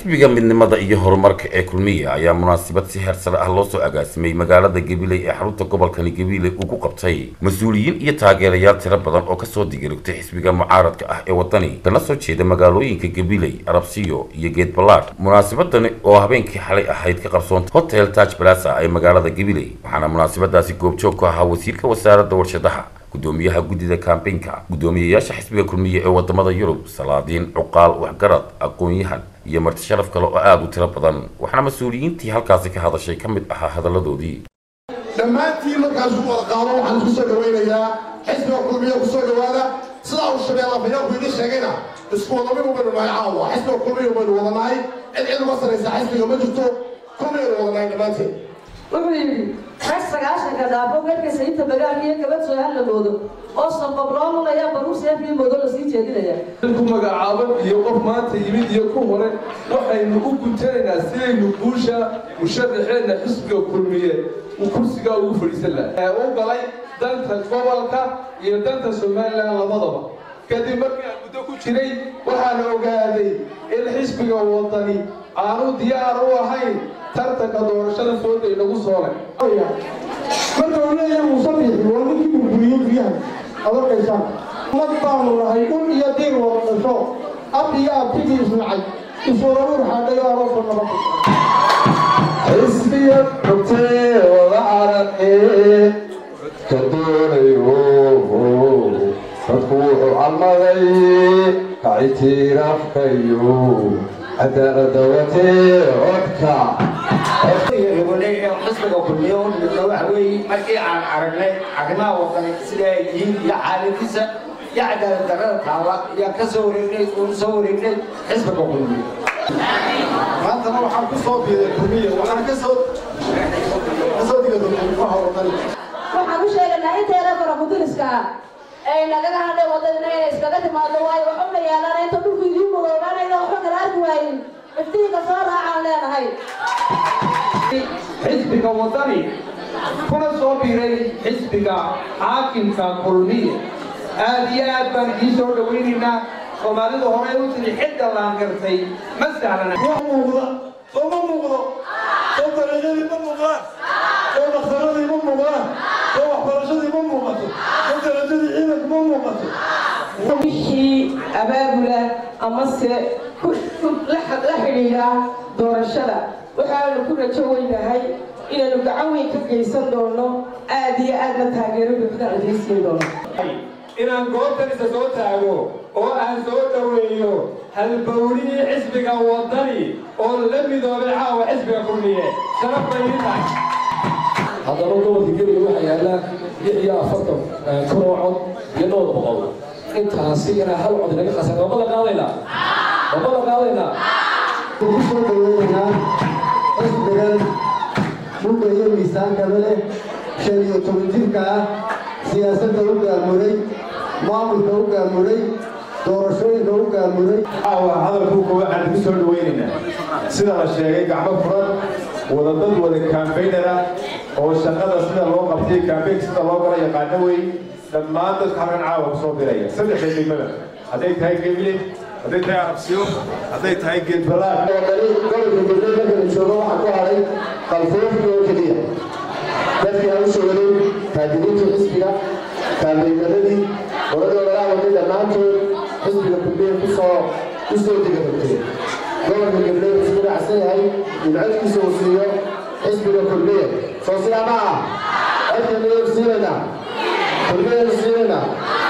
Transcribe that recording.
xisbiga midnimada iyo horumarka ee kulmiya ayaa munaasabad si heer sare ah loo soo agaasimay magaalada gabiley ee xarunta gobolkani gabiley uu ku qabtay mas-uuliyiin iyo taageerayaal tiro badan oo kasoo digirigtay xisbiga mucaaradka ah ee wadani kana soo jeeda magaalooyinka gabiley arabsiyo iyo geed ballaadh munaasabadani oo habeenkii xalay ahayd ka qabsoontay hotel taj balasa ee magaalada gabiley waxaana munaasabadaasi goobjoog ku ahaa wasiirka wasaaradda warshadaha gudoomiyaha guddida kambeynka guddoomiyayaasha xisbiga kulmiye ee wadamada yurub salaadiin cuqaal waxgarad aqoon-yahan iyo marti sharaf kale oo aada u tiro badan waxaana mas-uuliyiintii halkaasi ka hadashay ka mid ahaa hadalladoodii dhammaantiin markaas u wada qaado waxaan kusoo dhawaynayaa xisbiga kulmiye kusoo dhawaada sidaa uu shabeella fayaanku idin sheegayna isku wadaminu baynu nahay caawa xisbiga kulmiye baynu wada nahay cid cid uga saraysa xisbiga ma jirto kulmiyaynu wada nahay dhammaanteen wuxuu yidhi rag sagaashanka dhaafo garhkaysa inta bagaalka iyo gabad soo hadlamoodo oo sanbab loo mulaya baruur seefii moodo lasii jeedinaya ku magacaaban iyo qof maanta yimid iyo ku hore waxaynu u guntanaynaa sidaynu guusha musharaxeenna xisbiga kulmiye uu kursigaa ugu fadhiisan lahaa u galay danta gobolka iyo danta somalilan labadaba kadib markii aan muddo ku jiray waxaan ogaaday in xisbiga wadani aanu diyaar u ahayn tartanka doorashada fooda inagu soolay marka uu leeyahay muusabixi waa ninkii burburiyey guryaha aad arkaysaan mad baanu nahay dhul iyo diir wada dhasho ab iyo abtigii isnacay iswararuur xaadhay oo aroosoo nabad xisbiga xogtee wada aragee ka doonayo dadku wuxuu calmaday kacitiiraafkayo cadaalada watee codka xisbiga kulmiyo midna waxa weeye markii aan aragnay arrimaha wadani sida ay yihiin iyo xaaladiisa iyo cadaalad darrada taala ayaan ka soo wareegnay uun soo wareegnay xisbiga kulmiyo maantana waxaan ku soo biiday kulmiye waxaan ka soo ka soo digay kulmiyaha wadani waxaan u sheegaynaa inteeda fara mudiriska ah ay nagaga hadhay wadadina inay iskaga timaado waayo waxuna yeelana inta dhulku idiin mudoobaanayna waxba kala arki waayin iftiinka soo raacaan leenahay xisbiga wadani kuna soo biiray xisbiga xaakimka kulmiye aad iyo aad baan idiin soo dhawaynaynaa soomaalida hore u tiri xidda laan gartay ma sahlana wax muuqda soo ma muuqdo soo dariiqyadii ma muuqdaan soo dhakhtaradii ma muuqdaan soo waxbarashadii ma muuqato soo darajadii ciidanku ma muuqato wixii abaabula amase la xidhiidha doorashada waxaanu ku rajo weynahay inaynu gacan weyn ka geysan doono aad iyo aadna taageero buuxda adaysiin doono inaan goobtan isa soo taago oo aan soo dhoweeyo halbowlihii xisbiga wadani oo la midoobay caawa xisbiga kulmiye sharaf bay ii tahay haddaba gobolka gebiga waxaa yaallaa lix iyo afartan kun oo cod iyo dhowr boqol intaasi inaa hal cod inaga qasan waa balan qaadaynaa waa balan qaadaynaa ku soo dhaweynaynaa xisbigan dhulka iyo miisaankaba leh shan iyo toban jirka ah siyaasadda u gaamuray maamulka u gaamuray doorashooyinka u gaamuray caawa hadalku kuwa aan ku soo dhawaynaynaa sida la sheegay gacmo furan wada dad wada kaambeynner ah oo shaqada sida loo qabtay kaambeyn sida loo gala yaqaano wey dhammaan dadka halkan caawa kusoo diraya saddexda degmada hadday tahay gebile hadday tahay arabsiyo hadday tahay geedbalaad gobolka galbeed markana joogo waxaa ku haray qalfoofka oo keliya dadkii aan usoo waday taajiriintii xisbiga kaambeynadadii qoladii walaha waday dhammaantood xisbiga kulmiye kusoo usoo digarogtay gobolka galbeed isku dhacsan yahay in codkiisa uu siiyo xisbiga kulmiye soo sidaa ma ah codka nayaynu siinaynaa kulmiyaynu siinaynaa